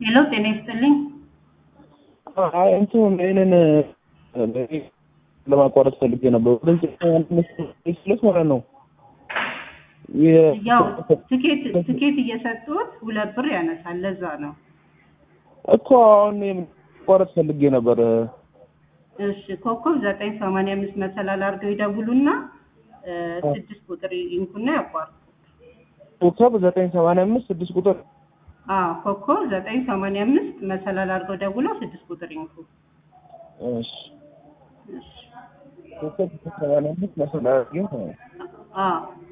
ሄሎ ጤና ይስጥልኝ። አይ እንትን ይሄንን ለማቋረጥ ፈልጌ ነበር። ወደዚህ ስለት ማለት ነው። ያው ትኬት ትኬት እየሰጡት ሁለት ብር ያነሳል። ለዛ ነው። እኮ አሁን ማቋረጥ ፈልጌ ነበር። እሺ ኮከብ ዘጠኝ ሰማንያ አምስት መሰላል አድርገው ይደውሉና እ ስድስት ቁጥር ይንኩና ያቋርጡ። ኮከብ ዘጠኝ ሰማንያ አምስት ስድስት ቁጥር አዎ ኮከብ ዘጠኝ ሰማንያ አምስት መሰላል አድርገው ደውለው ስድስት ቁጥር ይንኩ። እሺ እሺ ኮከብ ዘጠኝ ሰማንያ አምስት መሰላል አድርጌ አዎ